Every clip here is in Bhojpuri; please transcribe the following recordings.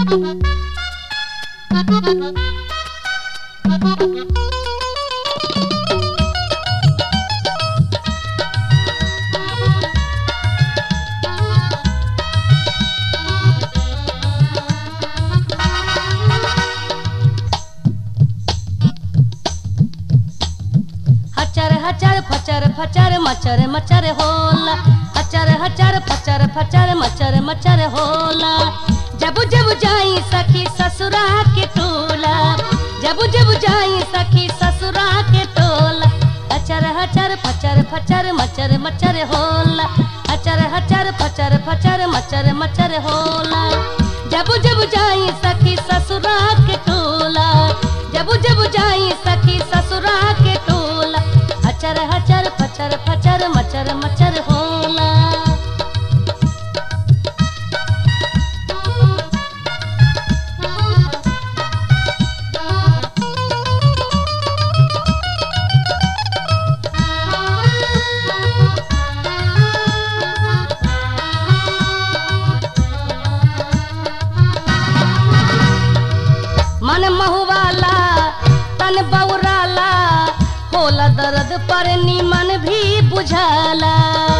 हचर हचर फचर फचर मचर मचर होला हचर हचर फचर फचर मचर मचर होला जब जब जाई सखी ससुरा के टोला जब जब जाई सखी ससुरा के टोला हचर हचर फचर फचर मचर मचर होला हचर हचर फचर फचर मचर मचर होला जब जब जाई सखी ससुरा के टोला जब जब जाई सखी ससुरा के टोला हचर हचर फचर फचर मचर मचर होला मन महुवाला तन बौराला होला दर्द पर निमन भी बुझाला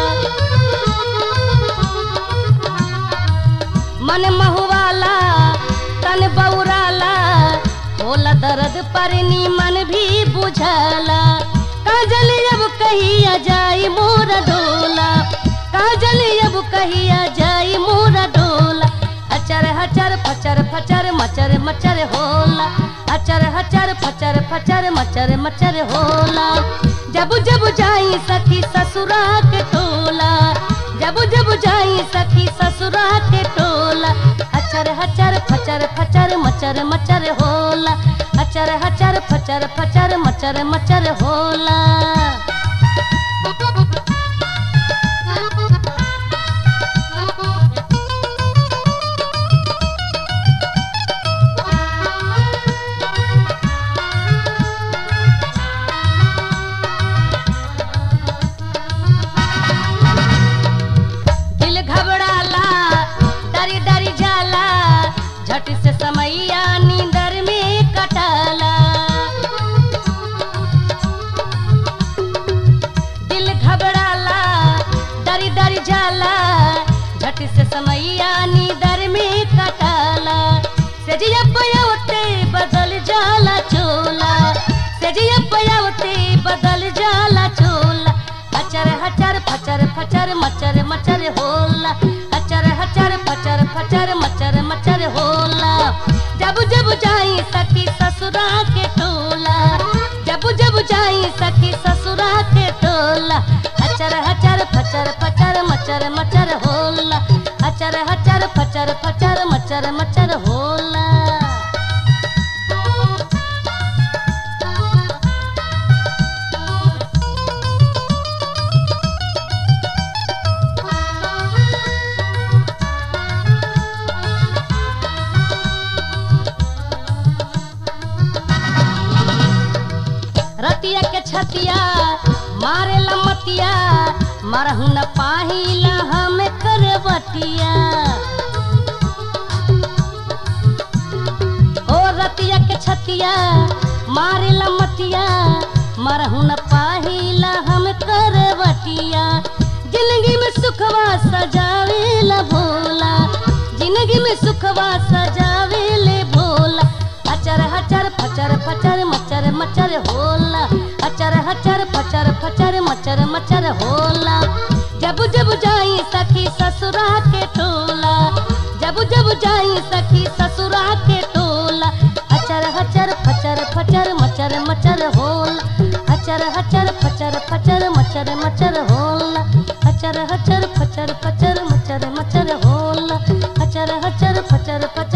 मन महुवाला तन बौराला होला दर्द पर निमन भी बुझाला काजल अब कहिया जाई मोरा डोला काजल अब कहिया जाई मोरा डोला हचर हचर फचर फचर मचर मचर होला हचर हचर फचर फचर मचर मचर होला जब जब जाई सखी ससुरा के टोला जब जब जाई सखी ससुरा के टोला हचर हचर फचर फचर मचर मचर होला हचर हचर फचर फचर मचर मचर होला दिल घबराला डरी डरी जाला झट से समैया नींदर में कटाला दिल घबराला डरी डरी जाला झट से समैया नींदर में कटाला सेजिया पयावते बदल जाला चोला सेजिया पयावते बदल जाला चोला हचर हचर फचर फचर मचर मचर होला हचर हचर फचर फचर मचर मचर होला जब जब जाई सखी ससुरा के टोला जब जब जाई सखी ससुरा के टोला हचर हचर फचर फचर मचर मचर होला हचर हचर फचर फचर मचर मचर होला रतिया के छतिया मारे लमतिया मरहु न पाहिला हम करवटिया ओ रतिया के छतिया मारे लमतिया मरहु न पाहिला हम करवटिया जिंदगी में सुखवा सजावेला भोला जिंदगी में सुखवा सजावेले भोला हचर हचर फचर फचर मचर मचर होला हचर हचर फचर फचर मचर मचर होला जब जब जाई सखी ससुरा के टोला जब जब जाई सखी ससुरा के टोला हचर हचर फचर फचर मचर मचर होला हचर हचर फचर फचर मचर मचर होला हचर हचर फचर फचर मचर मचर होला हचर हचर फचर फचर